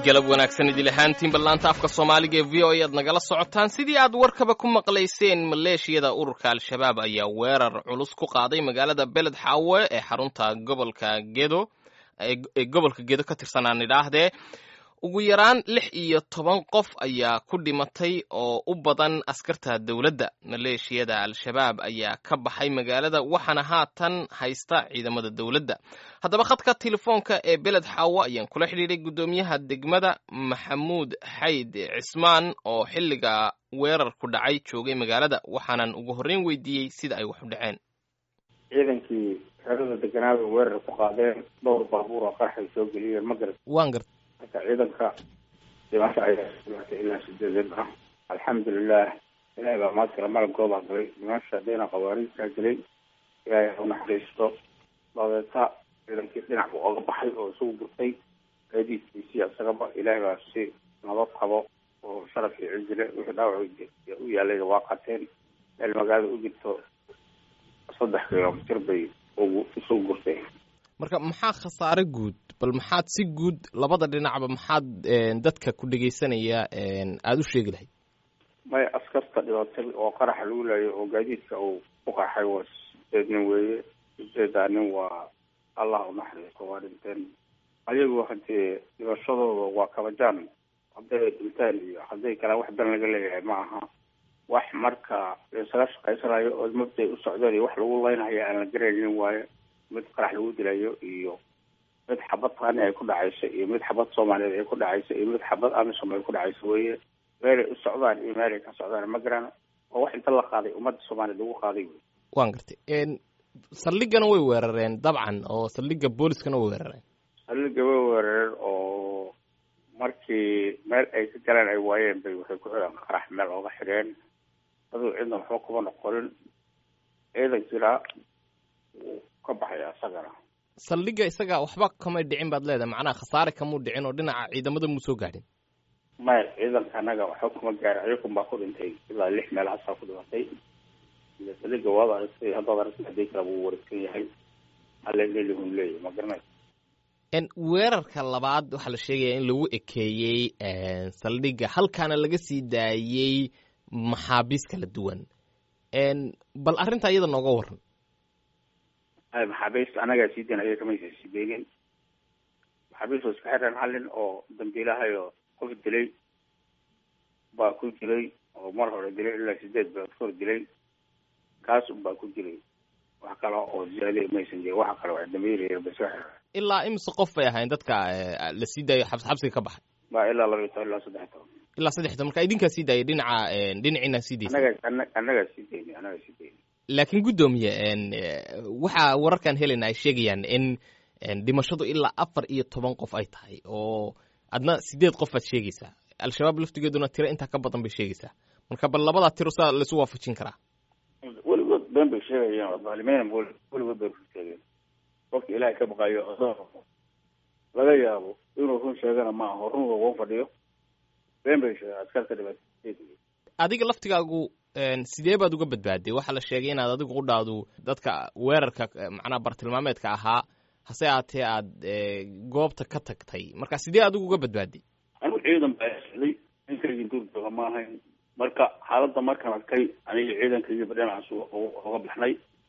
galab wanaagsan idil ahaantiin ballaanta afka soomaaliga ee v o a aad nagala socotaan sidii aad warkaba ku maqlayseen maleeshiyada ururka al-shabaab ayaa weerar culus ku qaaday magaalada beled xaawe ee xarunta gobolka gedo ee gobolka gedo ka tirsanaan idhaahdee ugu yaraan lix iyo toban qof ayaa ku dhimatay oo u badan askarta dowladda maleeshiyada al-shabaab ayaa ka baxay magaalada waxaana haatan haysta ciidamada dowladda haddaba khadka telefoonka ee beled xaawo ayaan kula xidhiidhay guddoomiyaha degmada maxamuud xayd cismaan oo xilliga weerarku dhacay joogay magaalada waxaanan ugu horreyn weydiiyey sida ay wax u dhaceen ciidankii xerada deganaada weerar ku qaadeen dhowr baabuur oo qarxay soo geliyeen ma garat waan garta marka ciidanka dhimasho ayaa dhimatay ilaa sideedan ah alxamdulilah ilahay baa maadkala malabkoodaa galay dhimasha dhina khawaariijkaa gelay ilaahay ha unaxariisto dabeeta ciidankii dhinac buu oga baxay oo isugu gurtay gaadiidkiisii isagaba ilaahay baa si nabad qabo oo sharaf iyo cijile wixii dhaawac u yaalay waa qateen meel magaalada u jirto saddex kilomitir bay ugu isugu gurtay marka maxaa khasaare guud bal maxaad si guud labada dhinacba maxaad dadka ku dhegaysanaya aada u sheegi lahayd maya askarta dhibatay oo qaraxa lagu laayo oo gaadiidka uu ku qaxay waa sideed nin weeye sideedaa nin waa allah unaxariisto waa dhinteen ayagu hadee dhibashadooda waa kabajaan hadday dhinteen iyo hadday kale wax dan laga leeyahay ma aha wax marka laisaga shaqaysanayo oo mabday u socdeen iyo wax lagu leynayo aan la garaynin waayo mid qarax lagu dilayo iyo mid xabad qaani ay ku dhacayso iyo mid xabad soomaaliyeed ay ku dhacayso iyo mid xabad amisom ay ku dhacayso weye meelay u socdaan iyo meelay ka socdaan ma garan oo wax inta la qaaday ummadda soomaaliyeed lagu qaaday wey waan gartay saldhigana way weerareen dabcan oo saldhigga booliskana way weerareen saldhigga way weerareen oo markii meel ay ka galeen ay waayeen bay waxay ku xidheen qarax meel ooga xidheen aduu cidna waxba kuma noqonin ciidankiina wuu ka baxaya isagana saldhigga isaga waxba kamay dhicin baad leedahay macnaha khasaare kamuu dhicin oo dhinaca ciidamada muu soo gaadhin maya ciidanka anaga waxba kuma gaarin ayakun baa ku dhintay ilaa lix meel hasaa ku dhimatay saldhigga waad aragtay haddaad aragtay hadii kale wuu wareegsan yahay halelelihun leeyahy ma garanay weerarka labaad waxaa la sheegaya in lagu ekeeyey saldhigga halkaana laga sii daayey maxaabiis kala duwan bal arrinta iyada nooga waran maxaabiista anagaa sii dayn ayaga kamaysa sii daynin maxaabiist oo iska xireen hal nin oo dambiilahayo qof dilay baa ku dilay oo mar hore dilay ilaa sideed bilood ka hor dilay kaas un baa ku dilay wax kale oo ziyaadiya maysan jirin waxa kale waa dambiilaya ba iska xireen ilaa imise qof bay ahayn dadka la sii daayo xabs xabsiga ka baxay ba ilaa laba iyo toban ilaa saddex toban ilaa saddex toban marka idinkaa sii daayay dhinaca dhinaciina sii daysa anaga anagaa sii dayni anagaa sii dayni laakiin guddoomiye waxa wararkan helayna ay sheegayaan in dhimashadu ilaa afar iyo toban qof ay tahay oo adna sideed qof baad sheegaysaa al-shabaab laftigeeduna tiro intaa ka badan bay sheegaysaa marka bal labadaa tiro saa laisu waafajin karaa weligood been bay sheegayaan daalimeyna weligood bay run sheegeen qofka ilaahay ka baqayo laga yaabo inuu run sheegana ma aho run laguma fadhiyo been bay sheegeen askarta dhibaatad adiga laftigaagu sidee baad uga badbaaday waxaa la sheegay inaad adigu qudhaadu dadka weerarka macnaha bartilmaameedka ahaa hase aatee aad goobta ka tagtay marka sidee adigu uga badbaaday anigu ciidan baa socday ninkaygii duurdooga ma ahayn marka xaaladda markaan arkay aniga ciidankaygiiba dhinacaas oga baxnay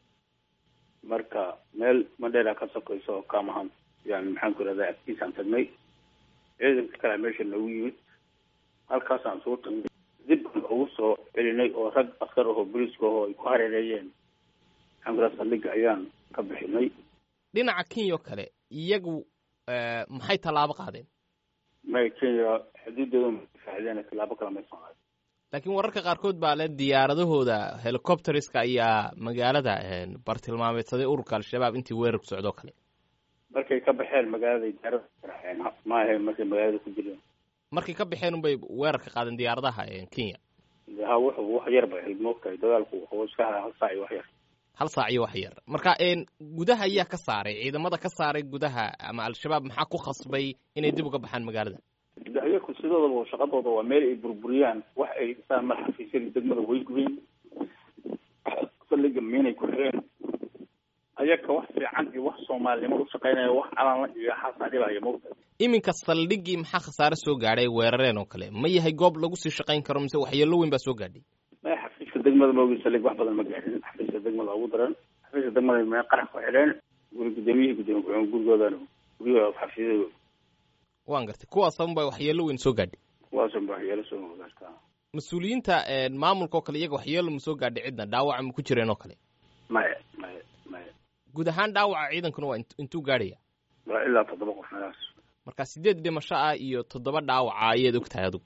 marka meel madheera ka sokayso oo kaamahan yani maxaan ku irahdaa agtiisaan tagnay ciidanka kalea meesha noogu yimid halkaasaan soo tagnay dib baan ugu soo celinay oo rag askar ahoo boliiska ahoo ay ku hareereeyeen maxaan ku irahdaa saldhigga ayaan ka bixinay dhinaca kenya kale iyagu maxay tallaabo qaadeen may kenya xuduuddooda mafaacdeen tallaabo kale maysan qaadin laakiin wararka qaarkood baa le diyaaradahooda helicopteriska ayaa magaalada bartilmaameedsaday ururka al-shabaab intii weerarku socdoo kale markay ka baxeen magaalada diyaarada raxeen ma ahayn markay magaalada ku jireen markay ka baxeen unbay weerar ka qaadeen diyaaradaha kenya ha wuxuu wax yar bay ahayd moogtahay dagaalku wuxuu iska hayaa hal saac iyo wax yar hal saac iyo wax yar marka gudaha ayaa ka saaray ciidamada ka saaray gudaha ama al-shabaab maxaa ku khasbay inay dib uga baxaan magaalada ayaku sidoodaba shaqadooda waa meel ay burburiyaan wax ay dhisaan mar xafiisyadii degmada way gubeen saldhigga miinay ku xireen ayaka wax fiican iyo wax soomaalinimo u shaqaynaya wax calanla iyo xaasaa dhibaya mawta iminka saldhiggii maxaa khasaare soo gaadhay weerareen oo kale ma yahay goob lagu sii shaqayn karo mise waxyeello weyn baa soo gaadhay maya xafiiska degmada maogi saldhig wax badan ma gaadhin xafiiska degmada ugu daran xafiiska degmada may qarax ku xidheen guri gudoomiyihii gudoomiye ku-xigeen gurigoodan guryahooda xafiisyadooda waan gartay kuwaasan baa waxyeello weyn soo gaadhay kuwaasan ba waxyeelo soo gaartaa mas-uuliyiinta maamulka oo kale iyaga waxyeello ma soo gaadhay cidna dhaawaca ma ku jireen oo kale maya maya maya guud ahaan dhaawaca ciidankuna waa intuu gaadhaya waa ilaa toddoba qof meelaas marka sideed dhimasho ah iyo toddoba dhaawaca ayaad og tahay adigu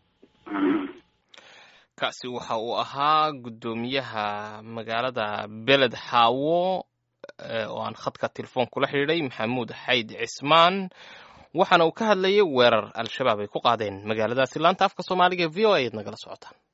kaasi waxa uu ahaa guddoomiyaha magaalada beled xaawo oo aan khadka telefoon kula xidhiidhay maxamuud xayd cismaan waxaana uu ka hadlayay weerar al-shabaab ay ku qaadeen magaaladaasi laanta afka soomaaliga v o a ad nagala socotaan